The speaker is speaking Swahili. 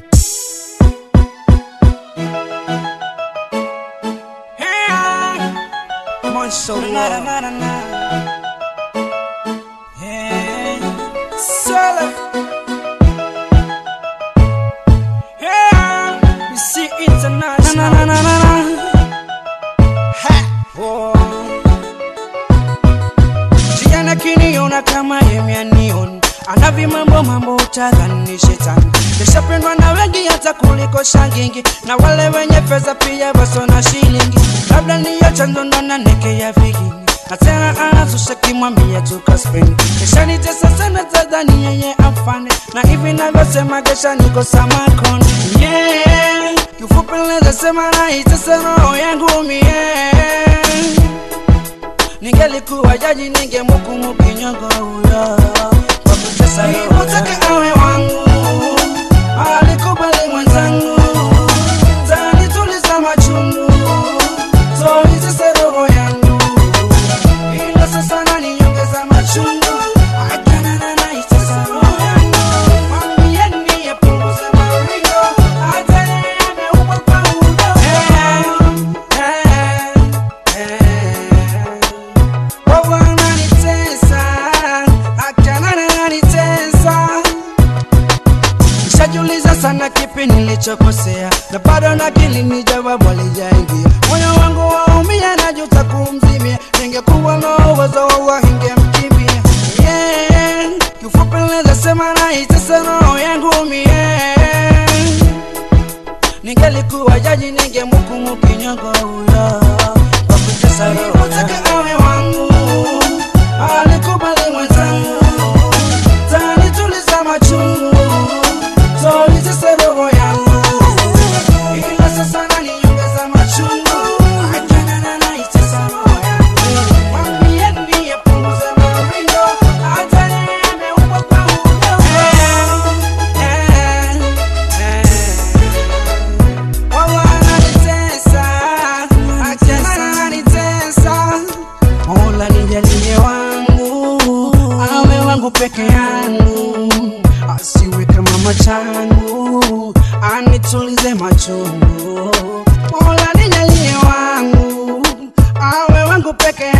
so love. Hey, Solo. Hey, you see international. Na, na, na, na, na. Ha, oh. Jana kiniona kama yemianion anavi mambo mambo utadhani shetani kishapendwa na wengi hata kuliko shangingi na wale wenye pesa pia waso na shilingi labda niyo chanzo ndo na neke ya vigingi na tena anazusha kimwambia tukaspeni kesha nitesa sana tadhani yeye afane na hivi navyosema kesha niko samakoni yeah. kifupi naweza sema naitesa roho yangu mie ningelikuwa jaji ningemhukumu kinyongo huyo kwa kutesa roho Utake awe wangu alikubali mwenzangu tanituliza machungu toitese roho yangu ila sasa naniongeza machungu akanana naitesa roho yangu mwambieni apunguze maringo hata yeye ameumbwa kwa udongo Eh, eh, eh. Wawa ananitesa, akana ananitesa. Nishajiuliza sana kipi nilichokosea na bado nakili ni jawabu alijaingia moyo wangu waumia najuta kumzimia ningekuwa na uwezo wawa ingemkimbia yeah. kifupi naweza sema naitesa roho yangu mie ningelikuwa jaji ningemhukumu kinyongo huyo kwa kutesa roho Utake awe wangu alikubali mwenzangu tanituliza machungu toitese roho yangu ila sasa naniongeza machungu ajanana naitesa roho yangu mwambieni apunguze maringo hata yeye ameumbwa kwa udongo Eh, eh, eh. Wawa ananitesa, akana ananitesa. Mola nijalie wangu, awe wangu peke yangu, asiwe kama machangu, anitulize machungu. Mola nijalie wangu, awe wangu peke